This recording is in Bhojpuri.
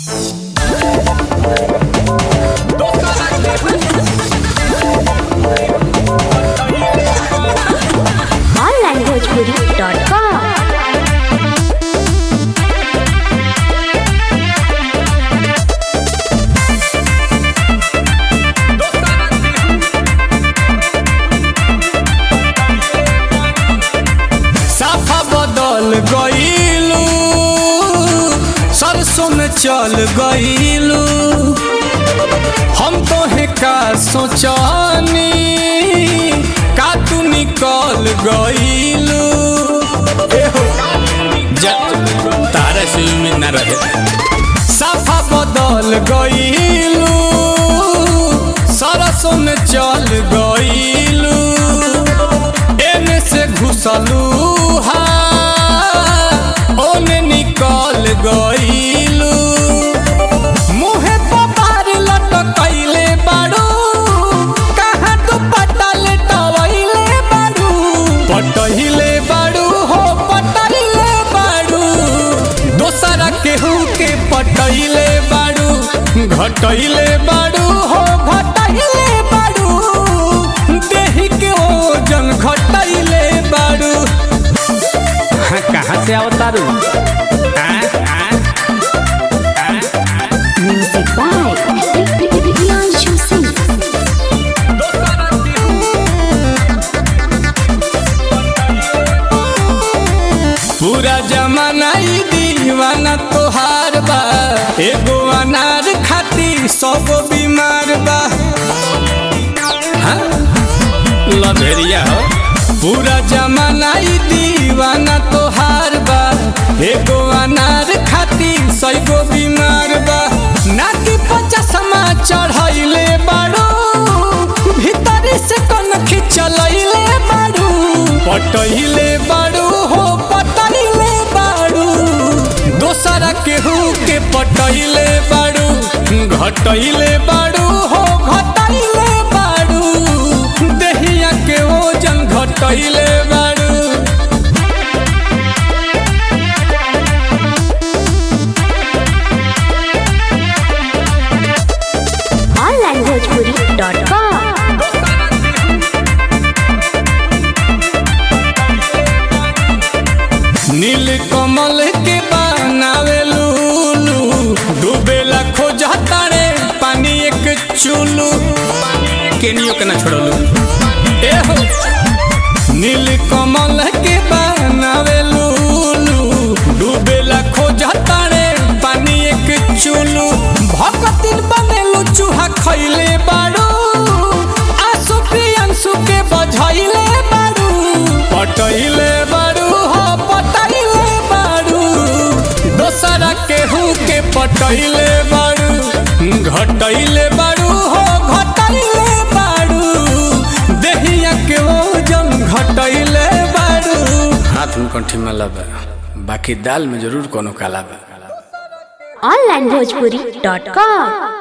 onlanguageguru.com साफा बदल गईलू सरसों में चल गईलू हम तो है का सोचनी का तू निकल गईलू तारा से उम्मीद ना रहे साफा बदल गईलू सरसों में चल गईलू एने से घुसलू हा ओने निकल गईलू मुहे पपार लटकैले बाड़ू कहाँ तू पटल टवैले बाड़ू पटहिले बाड़ू हो पटहिले बाड़ू दोसरा केहू के पटैले बाड़ू घटैले बाड़ू हो घटैले बाड़ू देहि के ओजन घटैले बाड़ू हाँ, कहाँ से अवतारू Music by Priyanshu Singh. पूरा जमाना ई दीवाना तोहार बा एगो अनार खाती सब बीमार बा हाँ? लभेरिया हो पूरा जमाना ई दीवाना तोहार बा एगो अनार खाती सैगो बीमार बा नाकी पचासमा चढ़ैले बाड़ू भीतरी से कन खिंचलैले बाड़ू पटैले बाड़ू हो पटैले बाड़ू दोसरा केहू के पटैले बाड़ू घटैले बाड़ू हो घटैले बाड़ू देहिया के ओजन घटैले बाड़ू onlanguageguru.com नील कमल के बनावे लूलू डूबेला खोजा तारे पानी एक चूलू केनियो के ना छोड़लू ए हो नील कमल के बनावे लूलू डूबेला खोजा तारे पानी एक चूलू भगतिन बनेलू चूहा खैले बाड़ू आंसू प्रियंसू के बझैले बाड़ू पटैले बाड़ू हो पटैले बाड़ू दोसरा केहू के पटैले बाड़ू घटैले बाड़ू हो घटैले बाड़ू देहिया के ओजन घटैले बाड़ू हाथ में कंठी में लबा बाकी दाल में जरूर कोनो काला बा onlanguageguru.com